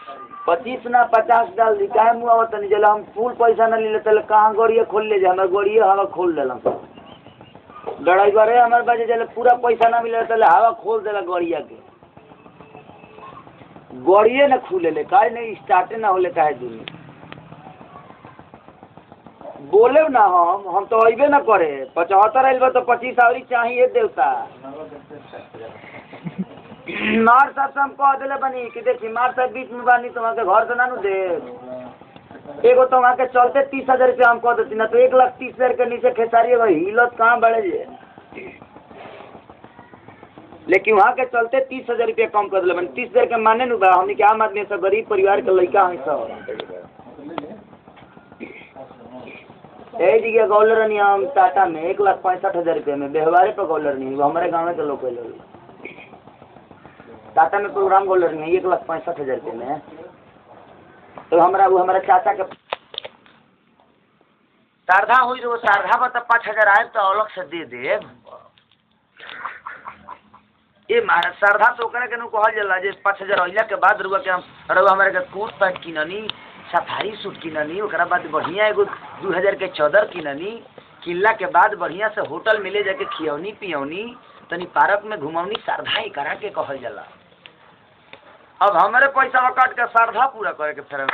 पच्चीस ना पचास डाल दी काहे मुँह आवत नहीं जला हम फुल पैसा ना ले तले कहाँ गड़िए खोल ले जा हमारे गड़िए हवा खोल देला ड्राइवर है हमारे पास जले पूरा पैसा ना मिले तले हवा खोल देला गड़िया के गड़िए ना खुले ले काहे नहीं स्टार्टे ना होले काहे दुनिया बोले ना हम हम तो अबे ना करे पचहत्तर आइल बा तो पच्चीस आवरी चाहिए देवता मार साहब से हम कह दिले बनी कि देखी मार साहब बीच में बानी तो वहाँ के घर से ना नु दे एगो तो वहाँ के चलते तीस हजार रुपया हम कह देती ना तो एक लाख तीस हजार के नीचे खेसारी एगो हिलत कहाँ बढ़े जे लेकिन वहाँ के चलते तीस हजार रुपया कम कर दिले बनी तीस हजार के माने नु बा हमनी के आम आदमी सब गरीब परिवार के लड़का हैं सब ए जगह गौलर नहीं हम टाटा में एक लाख पैंसठ हजार रुपये में व्यवहारे पर गौलर नहीं वो हमारे गाँव के लोग लोग टाटा में प्रोग्राम गौलर नहीं एक लाख पैंसठ हजार रुपये में तो हमारा वो हमारा चाचा के शारदा हुई तो वो शारदा बता पाँच हजार आए तो अलग से दे दे ये महाराज शारदा तो ओकरा के नु कहल जाला जे पाँच हजार अइला के बाद रुआ के हम रुआ हमारे के कोट पैंट किननी सफारी सूट किननी ओकरा बाद बढ़िया एगो दू हजार के चादर किननी किनला के बाद बढ़िया से होटल में ले जाके खियौनी पियौनी तनी पार्क में घुमौनी श्रद्धा ही करा के कहल जाला अब हमारे पैसा काट के श्रद्धा पूरा करे के फेर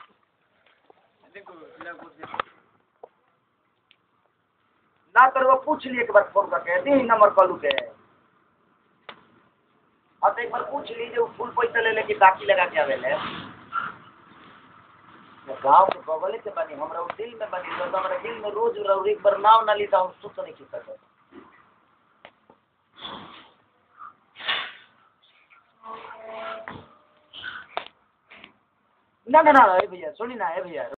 ना तो वो पूछ लिए एक बार फोन करके दी नंबर कॉलू के हाँ तो एक बार पूछ लीजिए वो फुल पैसा ले लेके बाकी लगा के आवेले गाँव के बगले से बनी हमरा उ दिल में बनी तो हमरा दिल में रोज रौर एक बार नाव ना ली तो हम सुख नहीं खी सकते ना ना ना ए भैया सुनी ना ए भैया